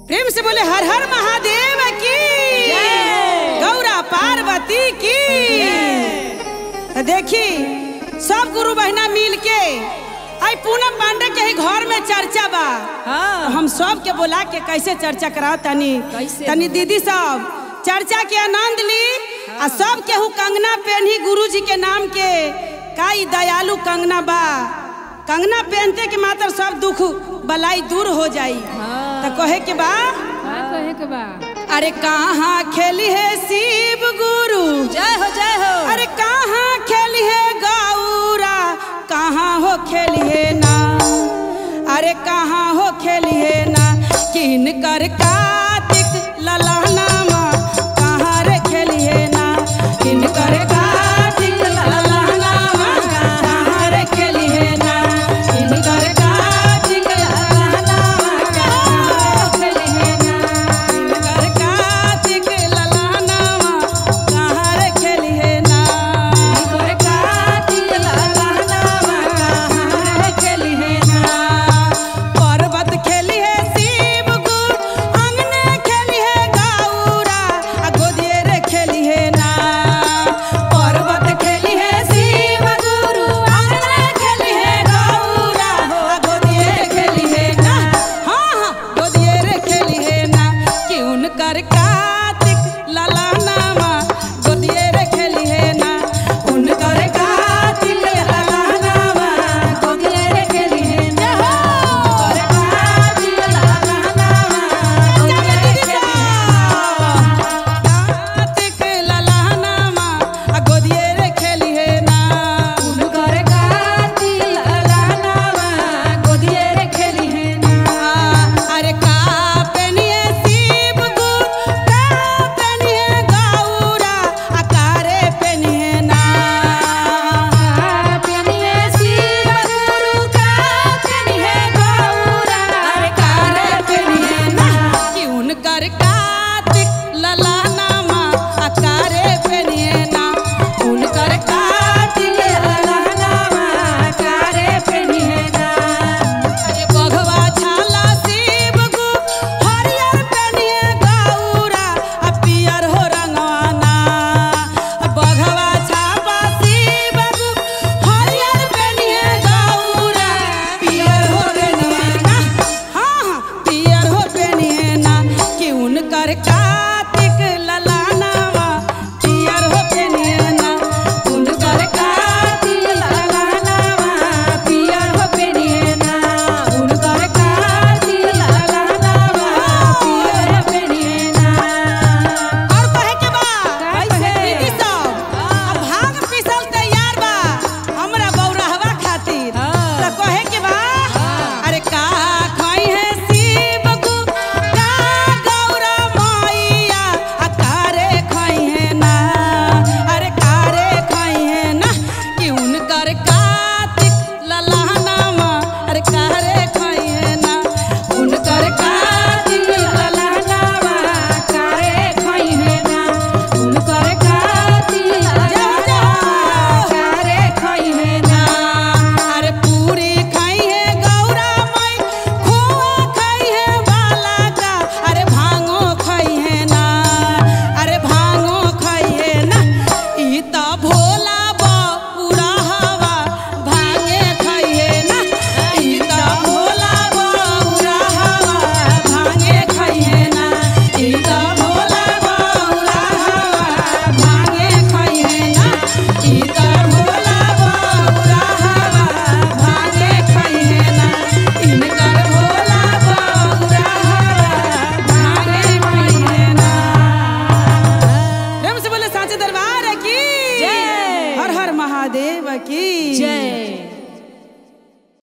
प्रेम से बोले हर हर महादेव की गौरा पार्वती की तो देखी सब गुरु बहना मिल के आई पूनम पांडे के ही घर में चर्चा बा तो हम सब के बोला के कैसे चर्चा कराओ तनी कैसे? तनी दीदी सब चर्चा के आनंद ली आ सब केहू कंगना पहनी गुरु जी के नाम के का ई दयालु कंगना बा कंगना पहनते के मात्र सब दुख बलाई दूर हो जाई तो कहे के बा का कहे के बा अरे कहाँ खेली है शिव गुरु जय हो जय हो अरे कहाँ खेली है गौरा कहाँ हो खेली है ना अरे कहाँ हो खेली है ना किन कर का